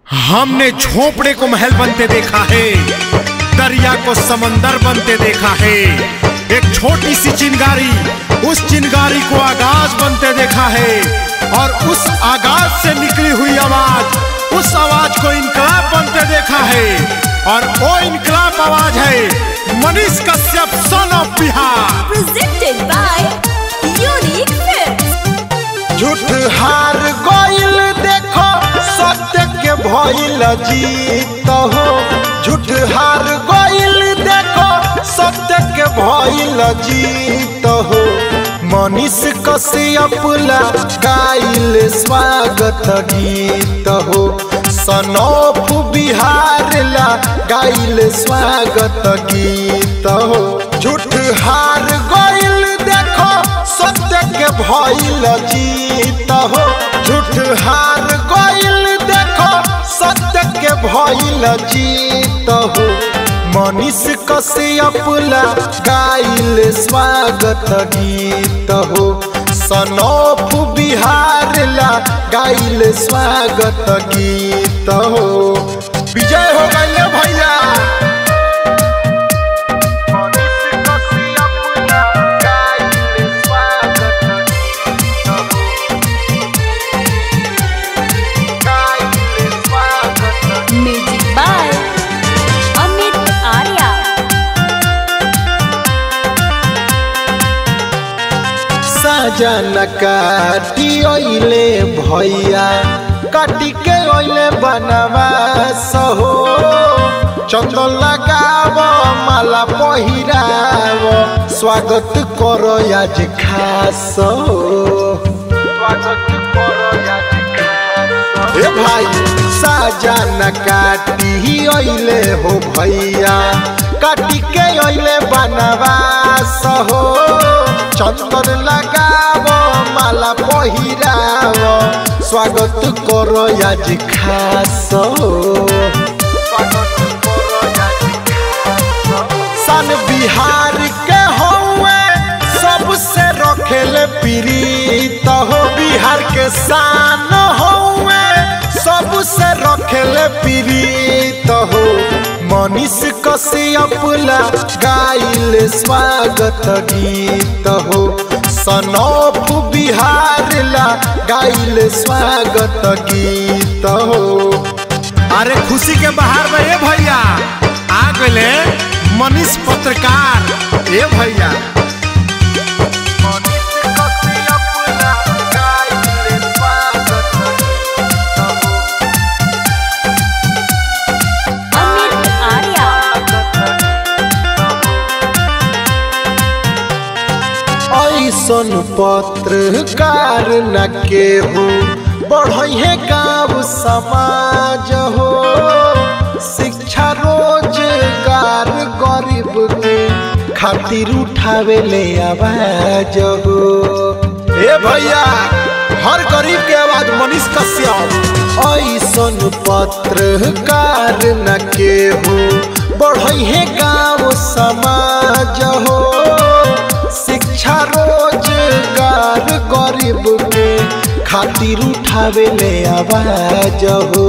हमने झोपड़े को महल बनते देखा है दरिया को समंदर बनते देखा है एक छोटी सी चिंगारी उस चिंगारी को आगाज बनते देखा है और उस आगाज से निकली हुई आवाज उस आवाज को इनकलाब बनते देखा है और वो इनकलाब आवाज है Manish Kashyap son of Bihar presented by Unique Films. झूठ हार गइल देखो सत्य के भइल जीत हो झूठ हार गइल देखो सत्य के भइल जीत हो मनीष कश्यप ला गाइल स्वागत गीत हो सनौफ बिहार ला गाइल स्वागत गीत हो झूठ हार गइल देखो सत्य के भइल जीत हो झूठ हार गइल देखो सत्य के भइल जीत हो मनीष कश्यप ला गाइल स्वागत गीत हो सनौफ बिहार ला गाइल स्वागत गीत हो विजय हो गइले भैया Music by Amit Arya. साजन काटी ओइले भैया काटी के ओइले बनवा सहो चंदन लगाव माला पहिराव स्वागत करो आज खास हो स्वागत करो आज खास ए भाई साजन काटी ओइले हो भैया काटी के ओइले बनवास हो चंदन लगाव माला पहिराव स्वागत करो आज खास हो सन बिहार के हौवे सबसे रखेले प्रीत हो बिहार के शान हौवे सबसे रखेले प्रीत हो मनीष कश्यप ला गाइल स्वागत गीत हो सनौफ बिहार ला गाइल स्वागत गीत हो अरे खुशी के बाहर में ए भैया आ गए मनीष पत्रकार ए भैया Amit Arya. ऐसन पत्रकार न केहू बढ़े गाँव समाज हो शिक्षा रोजगार गरीब के खातिर उठावे ले आवाज हो ए भैया हर गरीब के आवाज मनीष कश्यप ऐसन पत्रकार न केहू बढ़े गाँव समाज हो शिक्षा रोजगार गरीब के खातिर उठावे ले आवाज हो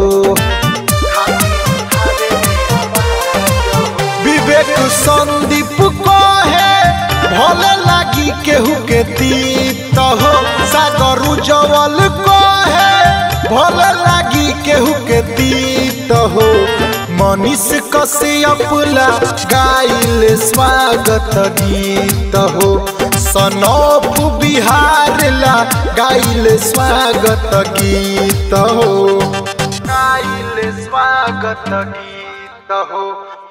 विवेक संदीप को है भले लागी केहू के तीत हो सागर उज्जवल को है भले लागी केहू के तीत हो मनीष कश्यप ला गाइल स्वागत गीत हो सनौफ बिहार ला गाइल स्वागत गीत हो गाइल स्वागत गीत हो